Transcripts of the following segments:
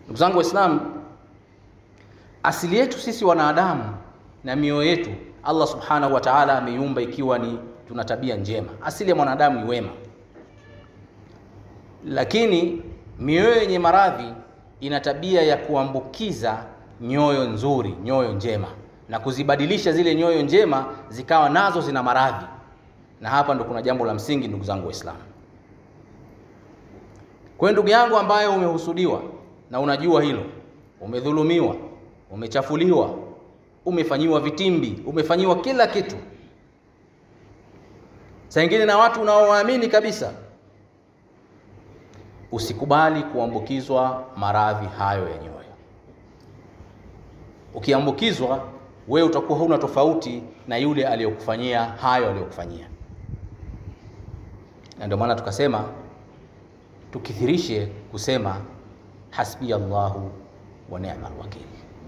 Ndugu zangu Waislamu, asili yetu sisi wanadamu na mioyo yetu Allah subhanahu wa ta'ala ameiumba ikiwa ni tuna tabia njema. Asili ya mwanadamu ni wema, lakini mioyo yenye maradhi ina tabia ya kuambukiza nyoyo nzuri, nyoyo njema, na kuzibadilisha zile nyoyo njema zikawa nazo zina maradhi. Na hapa ndo kuna jambo la msingi, ndugu zangu Waislamu. Kwa hiyo ndugu yangu ambaye umehusudiwa na unajua hilo, umedhulumiwa, umechafuliwa, umefanyiwa vitimbi, umefanyiwa kila kitu, saa ingine na watu unaowaamini kabisa, usikubali kuambukizwa maradhi hayo ya nyoyo. Ukiambukizwa wewe utakuwa huna tofauti na yule aliyokufanyia hayo aliyokufanyia, na ndio maana tukasema tukithirishe kusema hasbi Allahu wa ni'mal wakil.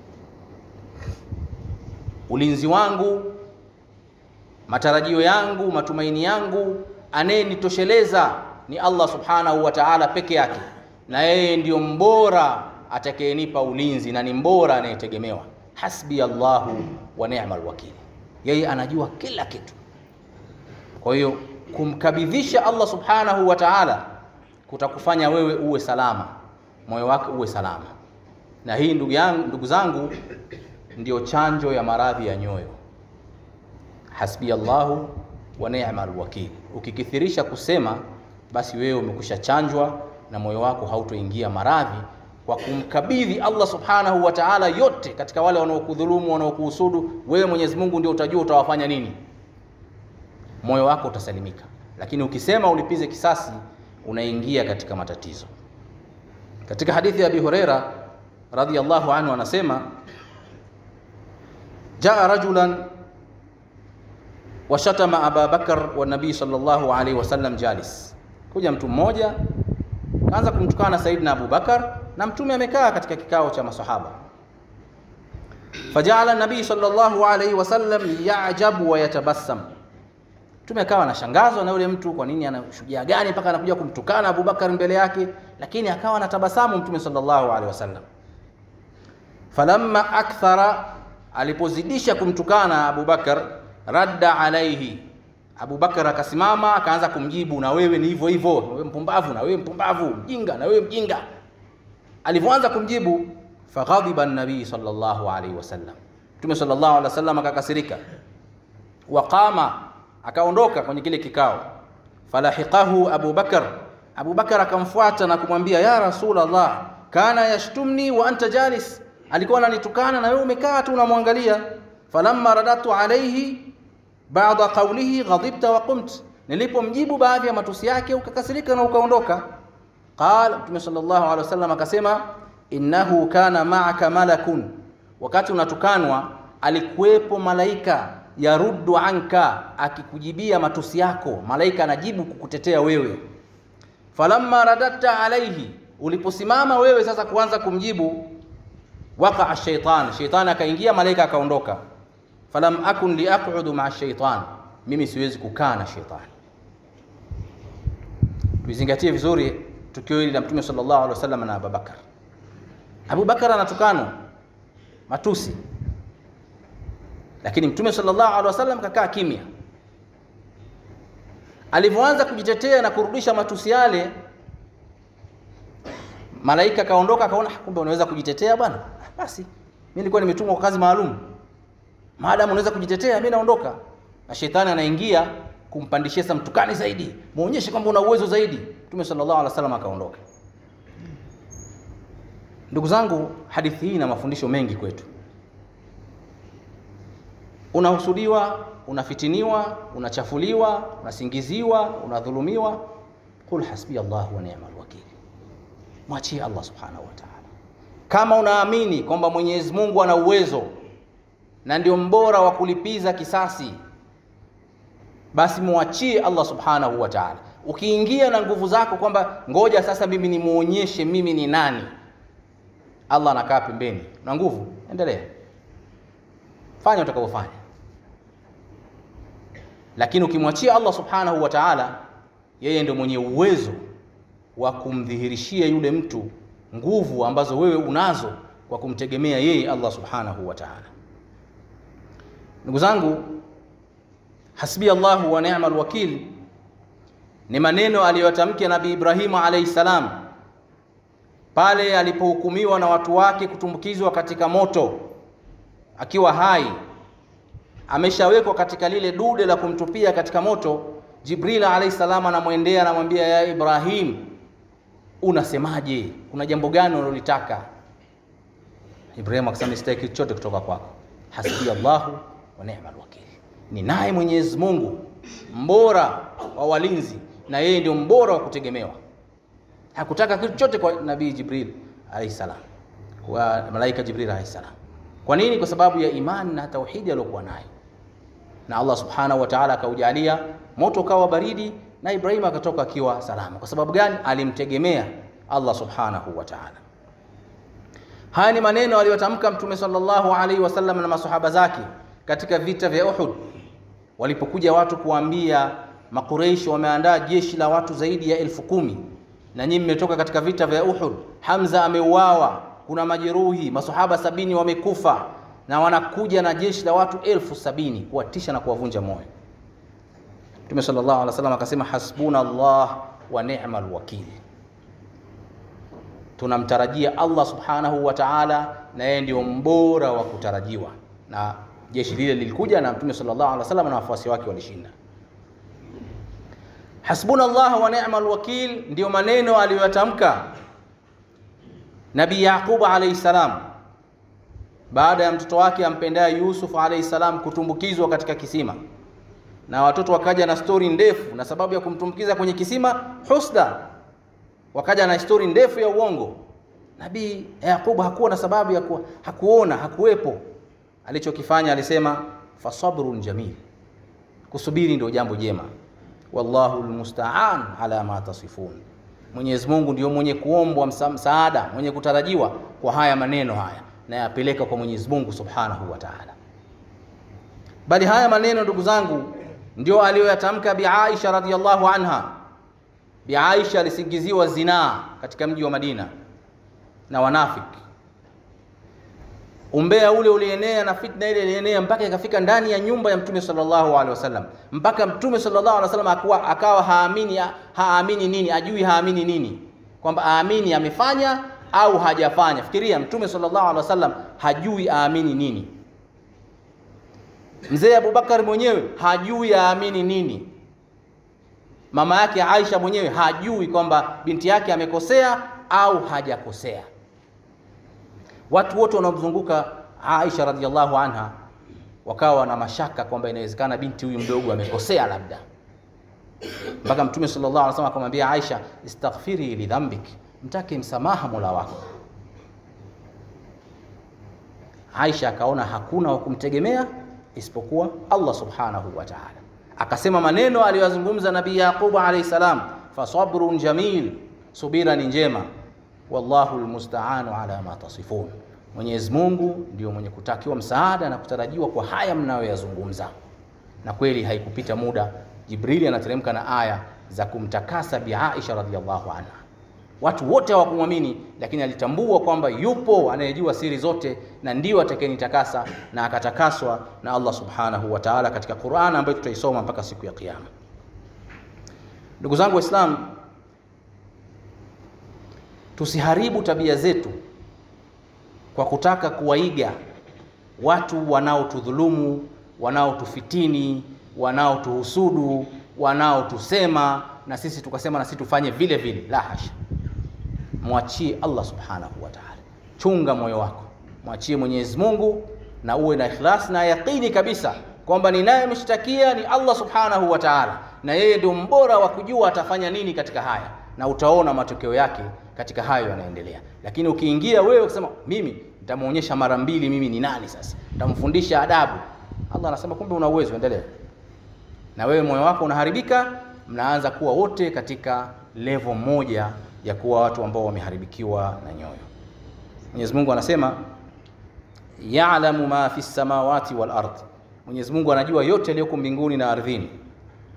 Ulinzi wangu, matarajio yangu, matumaini yangu, anayenitosheleza ni Allah subhanahu wa ta'ala peke yake, na yeye ndiyo mbora atakayenipa ulinzi na ni mbora anayetegemewa. Hasbi Allahu wa ni'mal wakil, yeye anajua kila kitu. Kwa hiyo kumkabidhisha Allah subhanahu wa ta'ala kutakufanya wewe uwe salama, moyo wako uwe salama. Na hii ndugu yangu, ndugu zangu, ndio chanjo ya maradhi ya nyoyo. Hasbi Allahu wa ni'mal wakil. Ukikithirisha kusema, basi wewe umekusha chanjwa na moyo wako hautoingia maradhi, kwa kumkabidhi Allah subhanahu wa ta'ala yote katika wale wanaokudhulumu, wanaokuhusudu. Wewe Mwenyezi Mungu ndio utajua utawafanya nini, moyo wako utasalimika. Lakini ukisema ulipize kisasi unaingia katika matatizo. Katika hadithi ya Abi Huraira radhiyallahu anhu anasema, jaa rajulan washatama Aba Bakar wa nabii sallallahu alaihi wasallam jalis, kuja mtu mmoja kaanza kumtukana Saidina Abu Bakar na mtume amekaa katika kikao cha masahaba. Fajaala nabii sallallahu alaihi wasallam yajabu wa yatabassam Mtume akawa anashangazwa na yule mtu, kwa nini ana shujaa gani mpaka anakuja kumtukana Abubakar mbele yake, lakini akawa anatabasamu Mtume sallallahu alaihi wasallam. Falamma akthara, alipozidisha kumtukana Abubakar, radda alaihi, Abubakar akasimama akaanza kumjibu, na wewe ni hivyo hivyo, wewe mpumbavu, na wewe mpumbavu, mjinga, na wewe mjinga. Alivyoanza kumjibu, faghadhiba an-nabii sallallahu alaihi wasallam, Mtume sallallahu alaihi wasallam akakasirika, waqama akaondoka kwenye kile kikao. Falahiqahu Abu Bakar, Abu Bakar akamfuata na kumwambia ya Rasulullah, kana yashtumni wa anta jalis, alikuwa ananitukana na wewe umekaa tu unamwangalia. Falamma radatu alayhi ba'da qawlihi ghadibta wa qumt, nilipomjibu baadhi ya matusi yake ukakasirika na ukaondoka. Qala Mtume sallallahu alaihi wasallam akasema, innahu kana ma'aka malakun, wakati unatukanwa alikuwepo malaika yaruddu anka, akikujibia matusi yako, malaika anajibu kukutetea wewe. Falamma radatta alaihi, uliposimama wewe sasa kuanza kumjibu, waqaa shaitan, shaitani akaingia, malaika akaondoka. Falam akun liaqudu maa shaitan, mimi siwezi kukaa na shaitani. Tuizingatie vizuri tukio hili la Mtume sallallahu alaihi wasallam na Abubakar. Abubakar anatukano matusi lakini Mtume sallallahu alaihi wasallam kakaa kimya. Alivyoanza kujitetea na kurudisha matusi yale, malaika kaondoka, akaona kumbe unaweza kujitetea bwana, basi mimi nilikuwa nimetumwa kwa kazi maalum, maadamu unaweza kujitetea, mimi naondoka. Na shetani anaingia kumpandishia sasa mtukani zaidi, muonyeshe kwamba una uwezo zaidi. Mtume sallallahu alaihi wasallam akaondoka. Ndugu zangu, hadithi hii ina mafundisho mengi kwetu unahusudiwa, unafitiniwa, unachafuliwa, unasingiziwa, unadhulumiwa, qul hasbi Allah wa ni'mal wakil, mwachie Allah subhanahu wa ta'ala. Kama unaamini kwamba Mwenyezi Mungu ana uwezo na ndio mbora wa kulipiza kisasi, basi muachie Allah subhanahu wa ta'ala. Ukiingia na nguvu zako kwamba ngoja sasa mimi nimuonyeshe mimi ni nani, Allah anakaa pembeni na nguvu, endelea fanya utakavyofanya, lakini ukimwachia Allah subhanahu wa ta'ala, yeye ndio mwenye uwezo wa kumdhihirishia yule mtu nguvu ambazo wewe unazo kwa kumtegemea yeye Allah subhanahu wa ta'ala. Ndugu zangu, hasbi Allahu wa ni'mal wakil ni maneno aliyotamka Nabii Ibrahimu alayhi salam pale alipohukumiwa na watu wake kutumbukizwa katika moto akiwa hai, ameshawekwa katika lile dude la kumtupia katika moto. Jibril alayhi salam anamwendea anamwambia, ya Ibrahim, unasemaje? Kuna jambo gani unalolitaka? Ibrahim akasema, sitaki kitu chochote kutoka kwako, hasbi Allahu wa ni'mal wakil, ni naye Mwenyezi Mungu mbora wa walinzi na yeye ndio mbora wa kutegemewa. Hakutaka kitu chochote kwa Nabii Jibril alayhi salam, kwa malaika Jibril alayhi salam. Kwa nini? Kwa sababu ya imani na tauhidi aliyokuwa nayo, na Allah subhanahu wa ta'ala akaujalia moto ukawa baridi na Ibrahim akatoka akiwa salama. Kwa sababu gani? Alimtegemea Allah subhanahu wa ta'ala. Haya ni maneno aliyotamka Mtume sallallahu alaihi wasallam na masahaba zake katika vita vya Uhud, walipokuja watu kuambia Makureishi wameandaa jeshi la watu zaidi ya elfu kumi na nyinyi mmetoka katika vita vya Uhud. Hamza ameuawa, kuna majeruhi, masahaba sabini wamekufa, na wanakuja na jeshi la watu elfu sabini kuwatisha na kuwavunja moyo. Mtume sallallahu alaihi wasallam akasema, hasbuna Allah wa ni'mal wakil, tunamtarajia Allah subhanahu wa ta'ala, na yeye ndio mbora wa kutarajiwa. Na jeshi lile lilikuja na Mtume sallallahu alaihi wasallam na wafuasi wake walishinda. Hasbuna Allah wa ni'mal wakil ndiyo maneno aliyoyatamka Nabii Yaqub alayhi salam baada ya mtoto wake ampendaye Yusuf alayhi salam kutumbukizwa katika kisima, na watoto wakaja na stori ndefu, na sababu ya kumtumbukiza kwenye kisima husda, wakaja na stori ndefu ya uongo. Nabii Yaqub hakuwa na sababu ya kuwa, hakuona hakuwepo. Alichokifanya alisema fasabrun jamil, kusubiri ndio jambo jema wallahu almusta'an ala ma tasifun, Mwenyezi Mungu ndio mwenye kuombwa msa, msaada mwenye kutarajiwa kwa haya maneno haya, na yapeleka kwa Mwenyezi Mungu subhanahu wa ta'ala. Bali haya maneno ndugu zangu ndio aliyoyatamka Bi Aisha radhiyallahu anha. Bi Aisha alisingiziwa zinaa katika mji wa Madina na wanafiki. Umbea ule ulienea na fitna ile ilienea mpaka ikafika ndani ya nyumba ya Mtume sallallahu alaihi wasallam, mpaka Mtume sallallahu alaihi wasallam akawa, akawa haamini haamini nini, ajui haamini nini, kwamba aamini amefanya au hajafanya. Fikiria, Mtume sallallahu alaihi wasallam hajui aamini nini. Mzee Abubakar mwenyewe hajui aamini nini. Mama yake Aisha mwenyewe hajui kwamba binti yake amekosea au hajakosea. Watu wote wanaomzunguka Aisha radhiallahu anha wakawa na mashaka kwamba inawezekana binti huyu mdogo amekosea labda, mpaka Mtume sallallahu alaihi wasallam akamwambia Aisha, istaghfiri li dhambik, mtake msamaha Mola wako. Aisha akaona hakuna wa kumtegemea isipokuwa Allah subhanahu wa ta'ala, akasema maneno aliyozungumza Nabii Yaqub alayhi salam, fasabrun jamil, subira ni njema wallahu almusta'anu ala ma tasifun, Mwenyezi Mungu ndio mwenye kutakiwa msaada na kutarajiwa kwa haya mnayoyazungumza. Na kweli haikupita muda, Jibrili anateremka na aya za kumtakasa Bi Aisha radhiallahu anha. Watu wote hawakumwamini, lakini alitambua kwamba yupo anayejua siri zote na ndiyo atakayenitakasa, na akatakaswa na Allah subhanahu wa ta'ala katika Qur'an ambayo tutaisoma mpaka siku ya Kiyama. Ndugu zangu Waislamu, tusiharibu tabia zetu kwa kutaka kuwaiga watu wanaotudhulumu, wanaotufitini, wanaotuhusudu, wanaotusema na sisi tukasema na sisi tufanye vile vile. La hasha, mwachie Allah subhanahu wa ta'ala. Chunga moyo wako, mwachie Mwenyezi Mungu na uwe na ikhlas na yaqini kabisa kwamba ninayemshtakia ni Allah subhanahu wa ta'ala, na yeye ndio mbora wa kujua atafanya nini katika haya, na utaona matokeo yake katika hayo yanaendelea. Lakini ukiingia wewe ukisema mimi nitamuonyesha mara mbili mimi ni nani, sasa nitamfundisha adabu, Allah anasema kumbe una uwezo, endelea. Na wewe moyo wako unaharibika, mnaanza kuwa wote katika level moja ya kuwa watu ambao wameharibikiwa na nyoyo. Mwenyezi Mungu anasema ya'lamu ma fi samawati wal ard, Mwenyezi Mungu anajua yote yaliyoko mbinguni na ardhini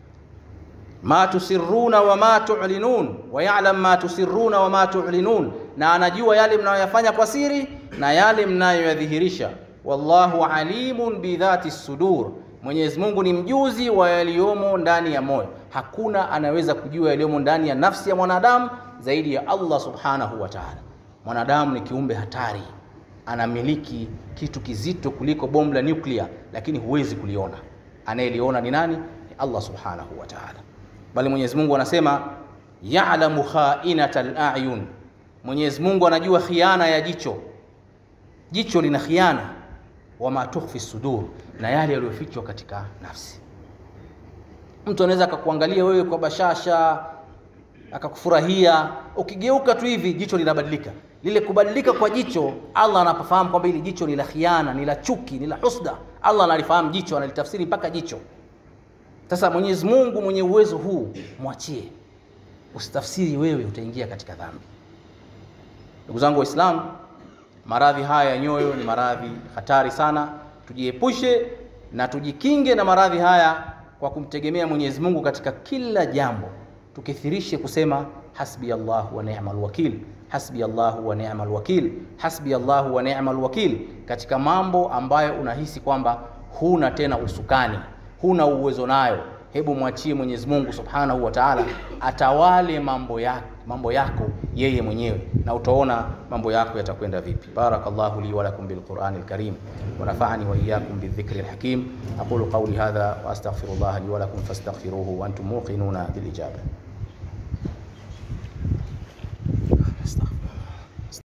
ma tusirruna wa ma tu'linun wa ya'lam ma tusirruna wa ma tu'linun, na anajua yale mnayoyafanya kwa siri na yale mnayoyadhihirisha. Wallahu alimun bidhati sudur, Mwenyezi Mungu ni mjuzi wa yaliyomo ndani ya moyo. Hakuna anaweza kujua yaliyomo ndani ya nafsi ya mwanadamu zaidi ya Allah subhanahu wa ta'ala. Mwanadamu ni kiumbe hatari, anamiliki kitu kizito kuliko bomu la nyuklia, lakini huwezi kuliona. Anayeliona ni nani? Ni Allah subhanahu wa ta'ala. Bali Mwenyezi Mungu anasema ya'lamu kha'inatal a'yun, Mwenyezi Mungu anajua khiana ya jicho. Jicho lina khiana, wama tukhfi sudur, na yale yaliyofichwa katika nafsi. Mtu anaweza akakuangalia wewe kwa bashasha akakufurahia, ukigeuka tu hivi jicho linabadilika. Lile kubadilika kwa jicho, Allah anapofahamu kwamba hili jicho ni la khiana, ni la chuki, ni la husda. Allah analifahamu jicho, analitafsiri mpaka jicho. Sasa Mwenyezi Mungu mwenye uwezo huu, mwachie, usitafsiri wewe, utaingia katika dhambi. Ndugu zangu Waislamu, maradhi haya ya nyoyo ni maradhi hatari sana. Tujiepushe na tujikinge na maradhi haya kwa kumtegemea Mwenyezi Mungu katika kila jambo. Tukithirishe kusema hasbi Allahu wa ni'mal wakil, hasbi Allahu wa ni'mal wakil, hasbi Allahu wa ni'mal wakil, katika mambo ambayo unahisi kwamba huna tena usukani, huna uwezo nayo. Hebu mwachie Mwenyezi Mungu Subhanahu wa Ta'ala atawale mambo yako, mambo yako yeye mwenyewe, na utaona mambo yako yatakwenda vipi. Barakallahu li wa lakum bil Qur'anil Karim wa nafa'ani wa iyyakum bidh-dhikri al-hakim. Aqulu qawli hadha wa astaghfirullaha li wa lakum fastaghfiruhu wa antum muqinuna bil ijaba.